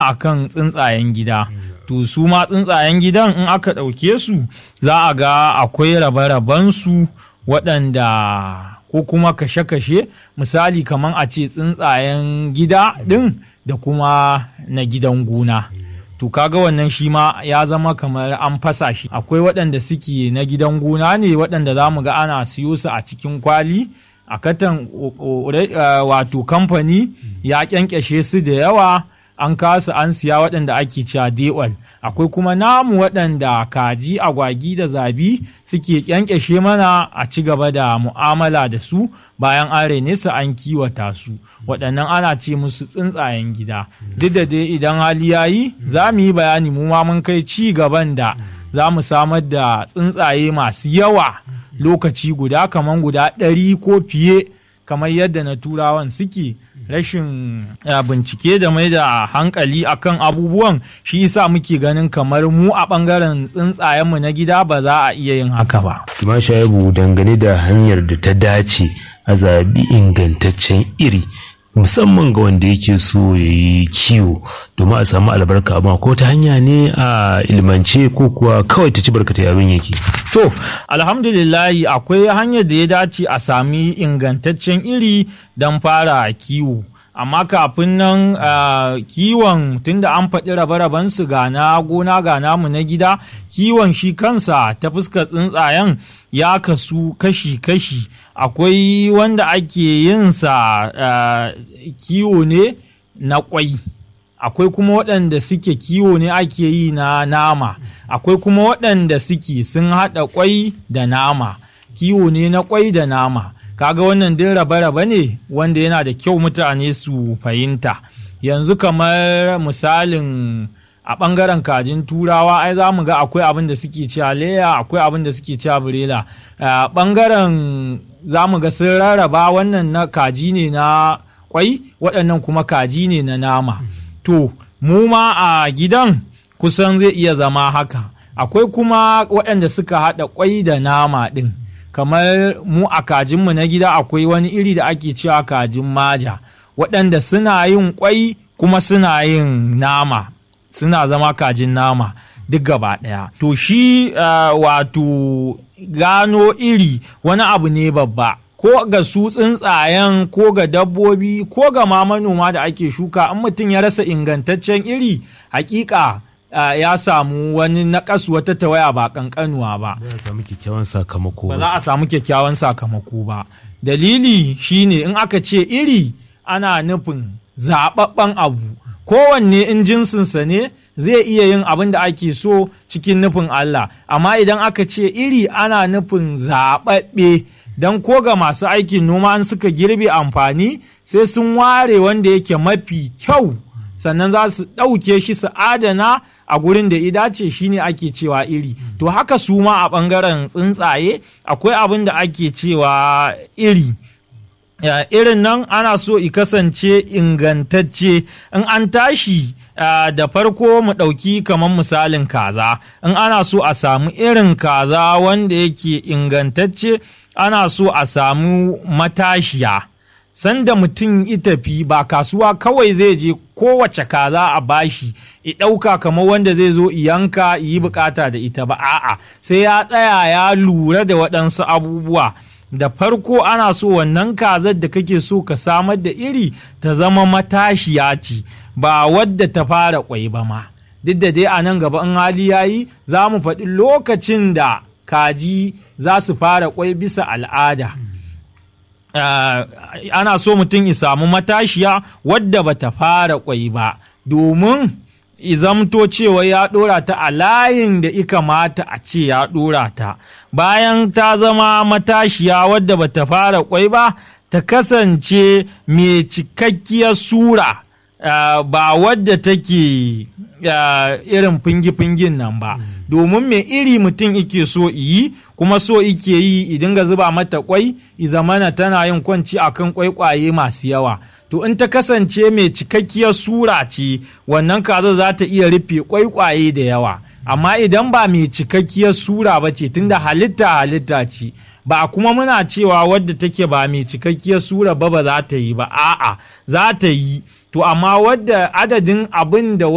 akan tsuntsayen gida to su ma tsuntsayen gidan in aka ɗauke su za a ga akwai rabe su waɗanda ko kuma kashe-kashe misali kamar a ce tsuntsayen gida ɗin da kuma na gidan gona. to kaga wannan shi ma ya zama kamar an fasa shi akwai waɗanda suke na gidan gona ne waɗanda za mu ga ana siyo su a cikin kwali a katan wato kamfani ya kyankyashe su da yawa an kasu an siya waɗanda ake cewa dewal akwai kuma namu waɗanda kaji agwagi da zabi suke kyankyashe mana a ci gaba da mu'amala da su bayan an rene su an kiwata su waɗannan ana ce musu tsuntsayen gida duk da dai idan hali ya yi za mu yi bayani mu ma mun kai ci gaban da za mu samar da tsuntsaye masu yawa lokaci guda kamar guda ɗari ko fiye kamar yadda na turawan suke rashin bincike da mai da hankali akan abubuwan shi yasa muke ganin kamar mu a ɓangaren tsuntsayenmu na gida ba za a iya yin haka ba. Tuma shaibu dangane da hanyar da ta dace a zaɓi ingantaccen iri musamman ga wanda yake so ya yi kiwo domin a samu albarka amma ko ta hanya ne a ilmance ko kuwa kawai ta ci barkata abin yake. To, alhamdulillahi akwai hanyar da ya dace a sami ingantaccen iri don fara kiwo. Amma kafin nan uh, kiwon tunda an faɗi rabe su ga na gona ga namu na gida, kiwon shi kansa ta fuskar tsuntsayen ya kasu kashi-kashi. Akwai wanda ake yin sa uh, kiwo ne na kwai. Akwai kuma waɗanda suke kiwo ne ake yi na nama. akwai kuma waɗanda suke sun haɗa kwai da nama kiwo ne na kwai da nama kaga wannan din rabe-rabe ne wanda yana da kyau mutane su fahimta yanzu kamar misalin a ɓangaren kajin turawa ai za mu ga akwai abin da suke cewa leya akwai abin da suke cewa burela a ɓangaren za mu ga sun rarraba wannan na kaji ne na kwai waɗannan kuma kaji ne na nama to mu ma a gidan kusan zai iya zama haka akwai kuma waɗanda suka haɗa kwai da nama ɗin kamar mu a kajinmu na gida akwai wani iri da ake cewa kajin maja waɗanda suna yin kwai kuma suna yin nama suna zama kajin nama duk gaba ɗaya to shi uh, wato gano iri wani abu ne babba ko ga su tsuntsayen ko ga dabbobi ko ga ma manoma da ake shuka in mutum ya rasa ingantaccen iri hakika Uh, ya samu wani naƙasu wata tawaya ba ƙanƙanuwa ba. Ba za a samu kyakkyawan sakamako ba. za a samu kyakkyawan sakamako ba. Dalili shine in aka ce iri ana nufin zaɓaɓɓen abu. Kowanne in jinsinsa ne zai iya yin abin da ake so cikin nufin Allah. Amma idan aka ce iri ana nufin zaɓaɓɓe don ko ga masu aikin noma an suka girbe amfani sai sun ware wanda yake mafi kyau. sannan za su ɗauke shi su adana a gurin da ya dace shine ake cewa iri to haka su ma a ɓangaren tsuntsaye akwai abin da ake cewa iri Uh, irin nan ana so i kasance ingantacce in an tashi uh, da farko mu ɗauki kamar misalin kaza in ana so a samu irin kaza wanda yake ingantacce ana so a samu matashiya sanda mutum itafi ba kasuwa kawai zai je kowace kaza a bashi i ɗauka kamar wanda zai zo yanka yi bukata da ita ba a'a sai ya tsaya ya lura da waɗansu abubuwa da farko ana so wannan kazar da kake so ka samar da iri ta zama matashiya ce ba wadda ta fara kwai ba ma duk da dai a nan gaba in hali yayi za mu faɗi lokacin da kaji za su fara kwai bisa al'ada Uh, ana so mutum ya samu matashiya wadda bata fara kwai ba domin izamto cewa ya ɗora ta a layin da ika mata a ce ya ɗora ta bayan ta zama matashiya wadda bata fara kwai ba ta kasance mai cikakkiyar sura uh, ba wadda take uh, irin fingi-fingin nan ba domin mai iri mutum ike so yi kuma so ike yi idan ga zuba mata kwai zamana tana yin kwanci akan kwaikwaye masu yawa to in ta kasance mai cikakkiyar sura ce wannan kaza za ta iya rufe kwaikwaye da yawa amma idan ba mai cikakkiyar sura ba ce tunda halitta halitta ce ba kuma muna cewa wadda take ba mai cikakkiyar sura ba ba za ta yi ba a'a za ta yi to amma wadda adadin abin da